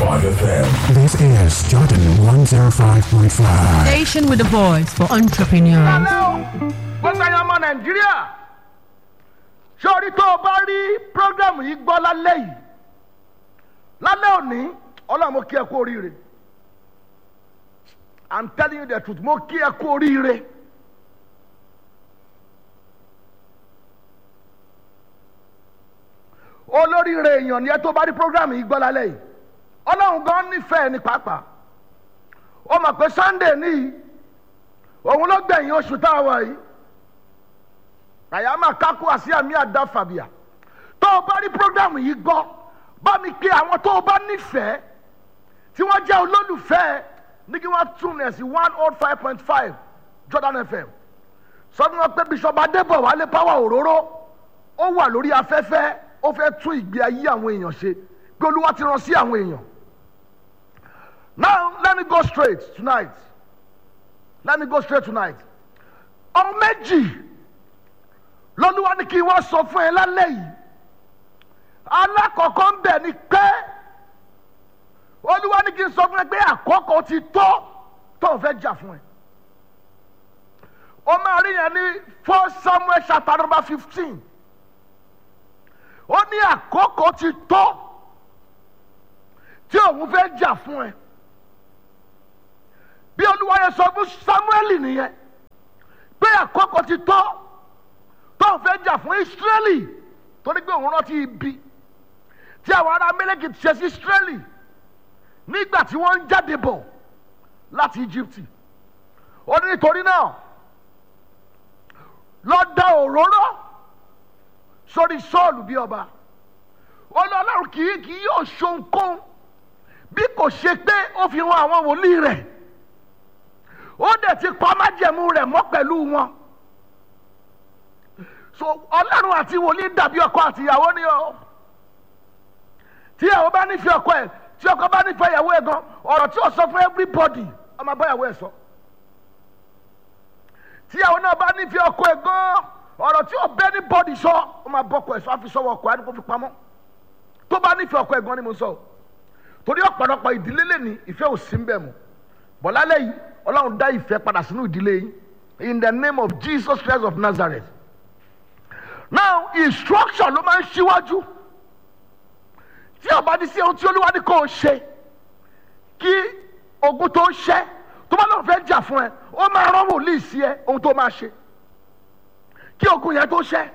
FM. This is Jordan 105.5. Station with a voice for entrepreneurs. Hello, gbogbo ẹ̀yin ọmọ Nàìjíríà. Ṣé orí tó o bá rí prógrámù yìí gbọ́ lálẹ́ yìí? Lálẹ́ òní, ọlọ́run mo kí ẹ kú oríire. I'm telling you the truth, mo kí ẹ kú oríire. Olóríire èèyàn ni ẹ tó bá rí prógrámù yìí gbọ́ lálẹ́ yìí. Ọlọ́run gan nífẹ̀ẹ́ ní pàápàá. Ó mọ̀ pé Sunday níyì òun ló gbẹ̀yìn oṣù tá a wà yìí àyàmà kákó àti àmì àdá fàbíà tó o bá rí programu yìí gbọ́ bá mi pe àwọn tó o bá nífẹ̀ẹ́ tí wọ́n jẹ́ olólùfẹ́ ní kí wọ́n tún ẹ̀ sí one oh five point five Jordan FM sọ fún wọn pé Bishop Adébọ̀wálé power òróró ó wà lórí afẹ́fẹ́ ó fẹ́ tún ìgbé ayé àwọn èèyàn ṣe pé Olúwa ti rán sí àwọn èèyàn now let me go straight tonight let me go straight tonight ọmọ méjì lọ́lúwa ní kí wọ́n sọ fún ẹ lálẹ́ yìí alákọ̀ọ́kọ́ ń bẹ̀ ni pé olúwa ní kí n sọ fún ẹ pé àkókò ti tó tó o fẹ́ jà fún ẹ o máa rí yẹn ní four Samuel chapter number fifteen ó ní àkókò ti tó tí òun fẹ́ jà fún ẹ bí olúwa yẹn sọ fún samuel nìyẹn pé àkókò ti tó tó ń fẹ́ jà fún israẹli torí pé òun rántí ibi tí àwọn ará mẹ́lẹ́kì ti ṣe sí israẹli nígbà tí wọ́n ń jáde bọ̀ láti egypt ó ní nítorí náà lọ da òróró sórí sọ́ọ̀lù bí ọba ó ní ọlọ́run kì í kì í yóò ṣohunkóhun bí kò ṣe pé ó fi hàn àwọn wòlíì rẹ̀ ó dẹ̀ ti pa májẹ̀mú rẹ̀ mọ́ pẹ̀lú wọn. so ọlọ́run àti wòlíì dàbí ọkọ àti ìyàwó ni o tí ìyàwó bá nífẹ̀ẹ́ ọkọ ẹ̀ tí ọkọ bá nífẹ̀ẹ́ ìyàwó ẹ̀ gan ọ̀rọ̀ tí ó sọ fún everybody ọmọ bá ìyàwó ẹ̀ sọ tí ìyàwó náà bá nífẹ̀ẹ́ ọkọ ẹ̀ gan ọ̀rọ̀ tí ó bẹ́ ní bọ́dì sọ ọmọ bọ́kọ ẹ̀ sọ àfi sọ́wọ́ ọkọ ẹ̀ kó fi pamọ́ tó bá nífẹ̀ẹ́ ọkọ ẹ̀ gan ni mo sọ torí ọ̀pọ̀lọpọ̀ ìdílé lè ní ìfẹ́ ò sí ń bẹ̀ mọ́ bọ̀lálẹ́ yìí ọlọ́run dá ìfẹ́ padà sínú ìdílé yín in the name of Jesus Christ of Nazareth now instruction ló máa ń ṣíwájú tí ọba ní sí ohun tí olúwa ní kò ṣe kí ogun tó ṣẹ tó bá lọ́n fẹ́ jà fún ẹ ó máa rán wòlíì sí ẹ ohun tó máa ṣe kí ogun yẹn tó ṣẹ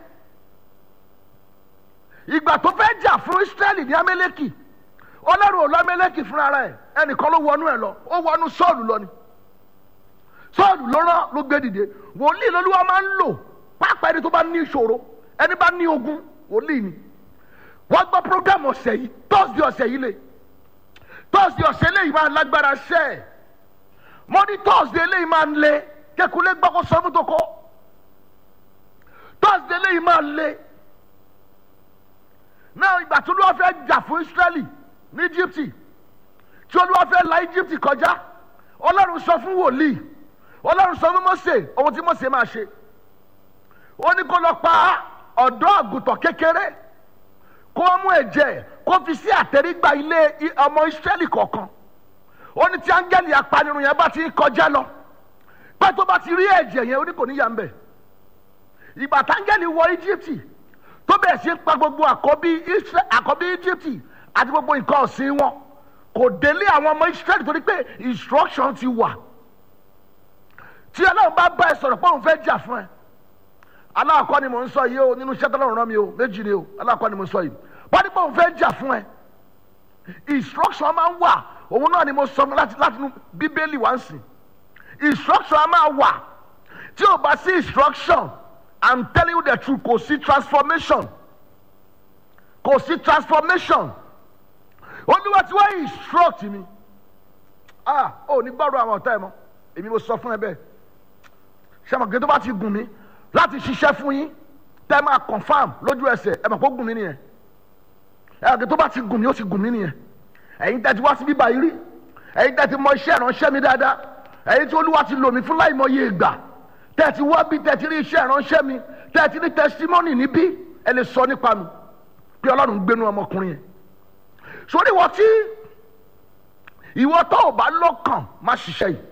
ìgbà tó fẹ́ jà fún Ísírẹ́lì ní Amẹ́lẹ́kì ọlọ́run ò lọ Amẹ́lẹ́kì fúnra rẹ̀ ẹnìkan ló wọnú ẹ lọ ó wọnú Sọ́ọ̀lù lọ ni sọ́ọ̀lù ló rán ló gbé dìde wòlíì lolúwa máa ń lò pápá ẹni tó bá ní ìṣòro ẹni bá ní ogun wòlíì ni wọ́n gbọ́ program ọ̀sẹ̀ yìí tọ́sídìí ọ̀sẹ̀ yìí lè tọ́sídìí ọ̀sẹ̀ lẹ́yìn máa lágbára ṣẹ́ ẹ̀ mo ní tọ́sídìí lẹ́yìn máa ń le kékulé gbọ́kọ́ sọ́mú tó kọ́ tọ́sídìí lẹ́yìn máa ń le náà ìgbà tí olúwa fẹ́ jà fún Ísírẹ́lì ní Íjíbítì tí olúwa fẹ́ la Íjíbítì kọjá ọlọ́run sọ fún wòlíì ọlọ́run sọ fún Mósè ohun tí Mósè máa ṣe ó ní kó lọ pa ọ̀dọ́ àgùntàn kékeré kó wọ́n mú ẹ̀jẹ̀ kó fi sí àtẹ̀rígbà ilé ọmọ Ísírẹ́lì kọ̀ọ̀kan ó ní tí áńgẹ́lì apanirun yẹn bá ti ń kọjá lọ pé tó bá ti rí ẹ̀jẹ̀ yẹn ó ní kò ní yà ń bẹ̀ ìgbà táńgẹ́lì wọ Íjíbítì tó bẹ̀rẹ̀ sí pa gbogbo àkọ́bí Íjíbítì àti gbogbo nǹkan ọ̀sìn wọn kò délé àwọn ọmọ Ísírẹ́lì torí pé instruction ti wà tí ọlọ́run bá bá ẹ sọ̀rọ̀ pé òun fẹ́ jà fún ẹ aláàkọ́ ni mò ń sọ yìí o nínú iṣẹ́ tọ́lọ́run rán mi o méjì ni o aláàkọ́ ni mò ń sọ yìí wọ́n ní pé òun fẹ́ jà fún ẹ instruction máa ń wà òun náà ni mo sọ láti láti inú bíbélì wá ń sìn instruction máa wà tí o bá sí instruction i'm telling you the truth kò sí transformation kò sí transformation olúwa tí wọ́n instruct mi ah ò ní gbọ́dọ̀ àwọn ọ̀tá ẹ̀ mọ́ èmi mo sọ fún ẹ bẹ́ẹ̀ sẹ́mọ̀gé tó bá ti gùn mí láti ṣiṣẹ́ fún yín tẹ́ máa confam lójú ẹsẹ̀ ẹ mọ̀ kó gùn mí nìyẹn ẹ̀ẹ́dẹ̀ tó bá ti gùn mí ó ti gùn mí nìyẹn ẹ̀yin tẹ́ ti wá sí bíbá yìí rí ẹ̀yin tẹ́ ti mọ iṣẹ́ ìránṣẹ́ mi dáadáa ẹ̀yin tí olúwa ti lò mí fún láìmọye ìgbà tẹ́ ti wá bí tẹ́ ti rí iṣẹ́ ìránṣẹ́ mi tẹ́ ti ní testimony níbí ẹ lè sọ nípa mi pé ọlọ́run gbénu ọmọkùnrin yẹn sórí wọ́n tí ìwọ tó o bá lọ́kàn má ṣiṣẹ́ yìí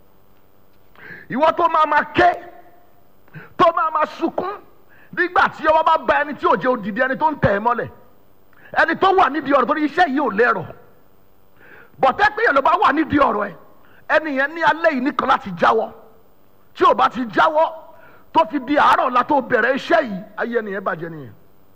ìwọ tó máa ma ké tó máa ma sunkún nígbà tí ọwọ́ bá ba ẹni tí ò jẹ́ òdìdí ẹni tó ń tẹ̀ ẹ́ mọ́lẹ̀ ẹni tó wà nídìí ọ̀rọ̀ torí iṣẹ́ yìí ò lérò bọ̀tẹ́ pé yẹn ló bá wà nídìí ọ̀rọ̀ ẹ ẹni yẹn ní alẹ́ yìí nìkan láti jáwọ́ tí ò bá ti jáwọ́ tó fi di àárọ̀ la tó bẹ̀rẹ̀ iṣẹ́ yìí ayé ẹni yẹn bàjẹ́ nìyẹn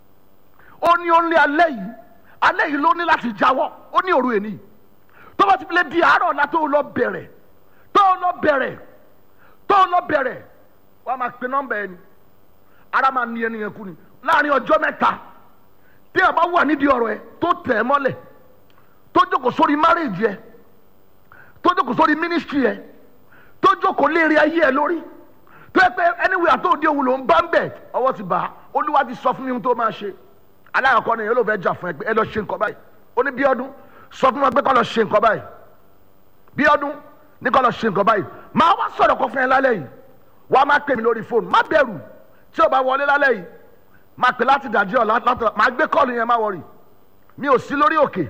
ó ní ó ní alẹ́ yìí alẹ́ yìí ló ní láti jáwọ́ ó ní òru èní tó bá ti fi lè di àárọ̀ la tó lọ bẹ̀rẹ̀ tó lọ bẹ̀rẹ̀ tó lọ bẹ̀rẹ̀ wọ́n á máa pe nọ́mbà ẹni ara máa ní ẹni yẹn kú ni láàrin ọjọ́ mẹ́ta tí a bá wà nídìí ọ̀rọ̀ ẹ tó tẹ̀ ẹ́ mọ́lẹ̀ tó jókòó sórí márèjì ẹ tó jókòó sórí mínísítírì ẹ tó jókòó léèrè ayé ẹ lórí tó yẹ pé anywhere àti òde òun ló ń bá ń bẹ̀ ọwọ́ ti bá a olúwa ti sọ fún mi ohun tó máa ṣe aláàkọ́ ni yẹn ló fẹ́ jà fún ẹ pé ẹ lọ ṣe nǹkan báyìí ó ní bí ọdún sọ fún wọn pé kọ́ lọ ṣe nǹkan báyìí bí ọdún ní kọ́ lọ ṣe nǹkan báyìí máa wá sọ̀rọ̀ kọ́ fún ẹ lálẹ́ yìí wàá máa pè mí lórí fóònù má bẹ̀rù tí o bá wọlé lálẹ́ yìí máa pè láti dàjí ọ̀ látọ̀ máa gbé kọ́ọ̀lù yẹn má wọrì mi ò sí lórí òkè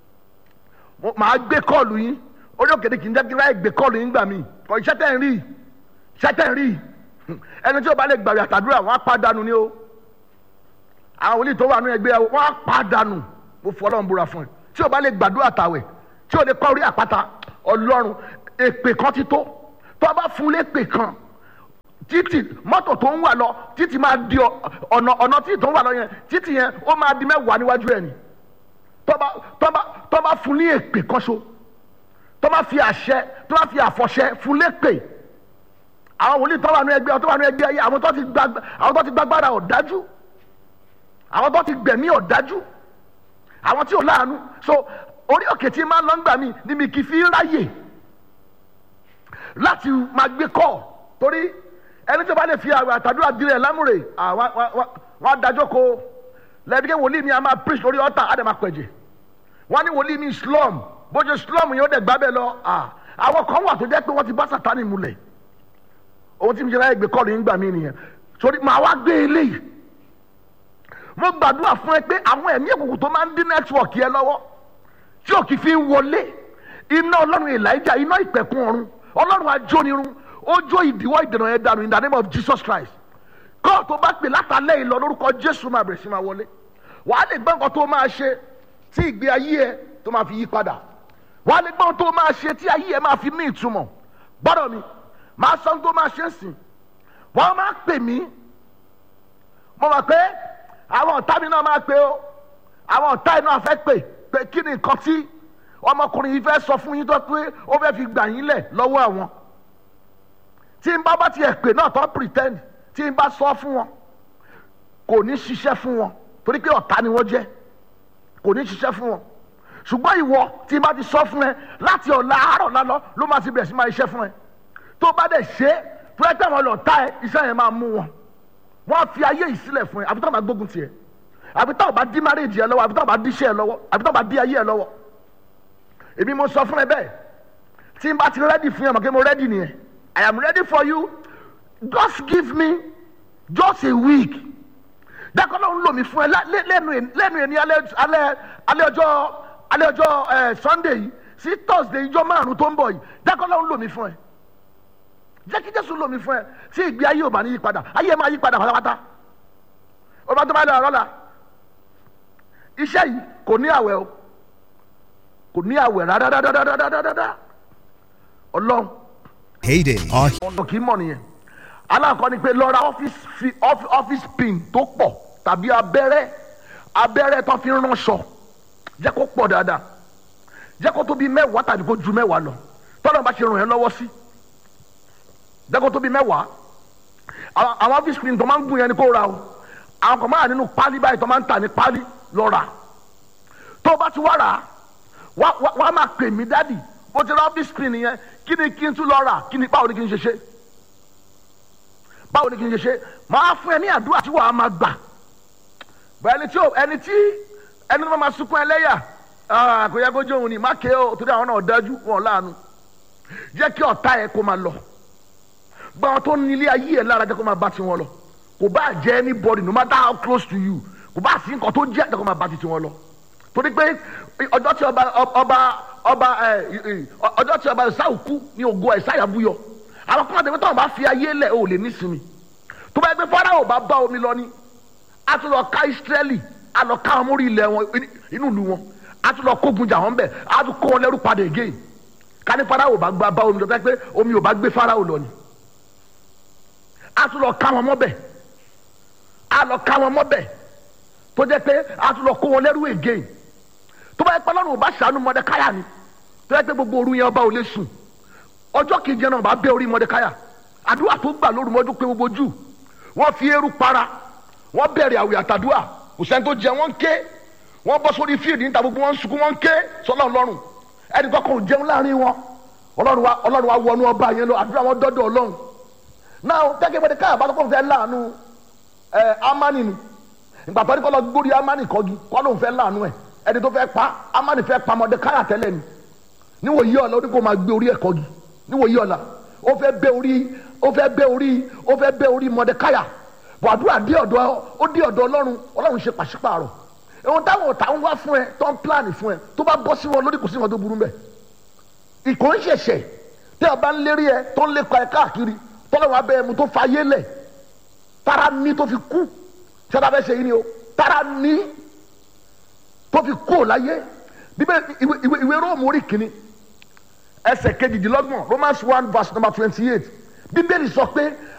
Mo- máa gbé kọ́ọ̀lù yín orí òkè ni kì í jẹ́ kí láì gbé kọ́ọ̀lù yín gbà mí kọ́ iṣẹ́ tẹ̀ ń rí iṣẹ́ tẹ̀ ń rí ẹni tí o bá lè gbàgbé àtàdúrà wọn á pàdánù ni o àwọn wòlíì tó wà nínú ẹgbẹ́ wọn á pàdánù mo fọ ọlọ́run búra fún ẹ tí o bá lè gbàdúrà tàwẹ̀ tí o lè kọ́ orí àpáta ọlọ́run èpè kan ti tó tó o bá fún lépè kan títì mọ́tò tó ń wà lọ títì máa di ọ- ọ̀nà ọ̀nà títì tó ń wà lọ yẹn títì yẹn ó máa di mẹ́wàá níwájú ẹ̀ ni tọ́ba tọ́ba tọ́ba fún ní èpè kọ́ṣo tọ́ba fi àṣẹ tọ́ba fi àfọ̀ṣẹ fún lépè àwọn wòlíì tó wà ní ẹgbẹ́ tó wà ní ẹgbẹ́ ayé àwọn tó ti gba àwọn tó ti gbàgbára ọ̀dájú àwọn tó ti gbẹ̀mí ọ̀dájú àwọn tí ò láàánú so orí òkè tí máa ń lọ ń gbà mí ni mi kì í fi ráyè láti máa gbé kọ́ torí ẹni tó bá lè fi àwọn àtàdúrà dirẹ̀ lámúre wọ́n á dájọ́ ko lẹ́bi kí wòlíì mi a máa preach lórí ọ̀tà á dẹ̀ máa pẹ̀jẹ̀ wọ́n ní wòlíì mi slum bó ṣe slum yẹn ó dẹ̀ gbá bẹ́ẹ̀ lọ ah, àwọn kan wà tó jẹ́ pé wọ́n ti bá sàtánì mulẹ̀ ohun tí mi ṣe láyé gbé kọ́ọ̀lù yín gbà mí nìyẹn torí màá wá gbé eléyìí mo gbàdúrà fún ẹ pé àwọn ẹ̀mí òkùnkùn tó máa ń dín nẹ́tíwọ̀kì ẹ lọ́wọ́ tí ò kì í fi ń wọlé iná ọlọ́run elijah iná ìpẹ̀kun ọ̀run ọlọ́run ajónirun ó jó ìdíwọ́ ìdènà yẹn dànù in the name of jesus christ kọ́ tó bá pè látàlẹ́ ìlọ lórúkọ jésù máa bẹ̀rẹ̀ sí máa wọlé wàá lè gbọ́ nǹkan tó máa ṣe tí ìgbé ayé ẹ tó máa fi yí padà wàá lè gbọ́ nǹkan tó máa ṣe tí ayé ẹ máa fi ní ìtumọ̀ gbọ́dọ̀ mi máa sọ ohun tó máa ṣe ń sìn wọ́n máa pè mí mo mọ̀ pé àwọn ọ̀tá mi náà máa pè ó àwọn ọ̀tá yìí náà fẹ́ pè pé kí ni nǹkan tí ọmọkùnrin yìí fẹ́ sọ fún yín tó pé ó fẹ́ fi gbà yín lẹ̀ lọ́wọ́ àwọn tí n bá bá tiẹ̀ pè náà tó pretend tí n bá sọ fún wọn kò ní ṣiṣẹ́ fún wọn torí pé ọ̀tá ni wọ́n jẹ́ kò ní ṣiṣẹ́ fún wọn ṣùgbọ́n ìwọ tí n bá ti sọ fún ẹ láti ọ̀la àárọ̀ lálọ́ ló máa ti bẹ̀rẹ̀ sí máa iṣẹ́ fún ẹ tó bá dẹ̀ ṣe é tó ẹ tẹ̀wọ̀n lọ tá ẹ iṣẹ́ yẹn máa mú wọn wọ́n á fi ayé yìí sílẹ̀ fún ẹ àbí tó bá gbógun tiẹ̀ àbí tó bá dí márèjì ẹ lọ́wọ́ àbí tó bá dí iṣẹ́ ẹ lọ́wọ́ àbí tó bá dí ayé ẹ lọ́wọ́ èmi mo sọ fún ẹ bẹ́ẹ̀ tí n bá ti rẹ́dì fún ẹ mọ̀ kí mo rẹ́dì nìyẹn I am ready for you just give me just a week dákọ́ ló ń lò mí fún ẹ lá- lé- lẹ́nu ẹ̀- lẹ́nu ẹ̀ ní alẹ́ alẹ́ alẹ́ ọjọ́ alẹ́ ọjọ́ ẹ̀ Sunday yìí sí Thursday ìjọ márùn tó ń bọ̀ yìí dákọ́ ló ń lò mí fún ẹ jẹ́ kí Jésù lò mí fún ẹ tí ìgbé ayé ò bá ní yí padà ayé máa yí padà pátápátá ó bá tó bá lọ ọ̀rọ̀ la iṣẹ́ yìí kò ní àwẹ̀ o kò ní àwẹ̀ rárá ọlọ́run Heyday. Our ọ̀nà kì í mọ̀ nìyẹn aláǹkọ́ ni pé lọ ra ọ́fíìsì fi ọ́fí- ọ́fíìsì pin tó pọ̀ tàbí abẹ́rẹ́ abẹ́rẹ́ tó fi ń ránṣọ jẹ́ kó pọ̀ dáadáa jẹ́ kó tó bí mẹ́wàá tàbí kó ju mẹ́wàá lọ tọ́lọ́ bá ṣe ràn ẹ́ lọ́wọ́ sí jẹ́ kó tó bí mẹ́wàá àwọn àwọn ọ́fíìsì pin tó máa ń gùn yẹn ni kó ra o àwọn kan máa wà nínú pálí báyìí tó máa ń tà ní pálí lọ rà tó o bá ti wá rà á wá wá wá máa pè mí dádì bó ti rà ọ́fíìsì pin nìyẹn kí ni kí n tún lọ rà kí ni báwo ni kí n ṣe ṣe báwo ni kí n ṣe ṣe máa fún ẹ ní àdúrà tí wàá máa gbà bọ ẹni tí ó ẹni tí ẹni tó máa sunkún ẹlẹ́yà ah, kò yẹ kó jẹ́ òun ni má ké o torí àwọn náà dájú wọn láàánú jẹ́ kí ọ̀tá ẹ kó máa lọ gba àwọn tó ní ilé ayé ẹ lára jẹ́ kó máa bá tiwọn lọ kò bá jẹ́ anybody no matter how close to you kò bá sí nǹkan tó jẹ́ jẹ́ kó máa bá ti tiwọn lọ torí pé ọjọ́ tí ọba ọba ọba ẹ ẹ, ọjọ́ tí ọba ìsáwù kú ní ògo ìsáyà búyọ àwọn kọ́mọ̀ tẹ̀wé tó wọn bá fi ayé lẹ̀ ò lè nísìmí tó bá yẹ pé Fáráò bá bá omi lọ ní a tún lọ ká Ísírẹ́lì a lọ ká wọn mórí ilẹ̀ wọn inú ìlú wọn a tún lọ kógun jà wọn bẹ̀ a tún kó wọn lẹ́rú padà again ká ní Fáráò bá gbá bá omi lọ tó yẹ pé omi ò bá gbé Fáráò lọ ni a tún lọ ká wọn mọ́bẹ̀ a lọ ká wọn mọ́bẹ̀ tó jẹ́ pé a tún lọ kó wọn lẹ́rú again tó bá yẹ pé Ọlọ́run ò bá ṣàánú Mọ́dékáyà ni tó yẹ pé gbogbo òru yẹn ọba ò lè sùn ọjọ́ kejì yẹn náà bá bẹ́ orí Mọ́dékáyà àdúrà tó gbà lóru mọ́jú pé gbogbo jù wọ́n fi eérú para wọ́n bẹ̀rẹ̀ àwẹ̀ àtàdúrà kò sẹ́ni tó jẹ wọ́n ń ké wọ́n bọ́ sórí fíìdì níta gbogbo wọn ń sunkún wọ́n ń ké sọ́lá ọlọ́run ẹnì kankan ò jẹun láàrin wọn ọlọ́run wa ọlọ́run wa wọnú ọba yẹn lọ àdúrà wọn dọ́dọ̀ ọlọ́run náà gẹ́gẹ́ bẹ́ẹ̀ káyà bá tó kọ́ fẹ́ láàánú ẹ amani ni ìgbà tó ní kọ́ lọ gbórí amani kọ́gi kọ́ ló ń fẹ́ láàánú ẹ̀ ẹni tó fẹ́ pa amani fẹ́ pa Mọ́dékáyà tẹ́lẹ̀ ni níwò yí ọ̀la ó ní kó máa gbé orí ẹ̀ kọ́gi níwò yí ọ̀la ó fẹ́ bẹ́ orí ó fẹ́ bẹ́ orí ó fẹ́ bẹ́ orí Mọ́dékáyà bọ̀ àdúrà dé ọ̀dọ̀ ó dé ọ̀dọ̀ ọlọ́run ọlọ́run ṣe pàṣípààrọ̀ ohun táwọn ọ̀tá ń wá fún ẹ tó ń pílánì fún ẹ tó bá bọ́ sí wọn lórí kò sí wọn tó burú mbẹ ìkó ń ṣẹ̀ṣẹ̀ tẹ́ ọ bá ń lérí ẹ tó ń lépa ẹ káàkiri tọ́lọ́run abẹ́ ẹmu tó fa ayé lẹ̀ tára ní tó fi kú ṣẹ́dá fẹ́ ṣe yín ni o tára ní tó fi kú ò láyé bíbẹ́ ìwé ìwé ìwé róòmù orí kìíní ẹsẹ̀ kejìdínlọ́gbọ̀n Romans one verse number twenty eight bíbélì sọ pé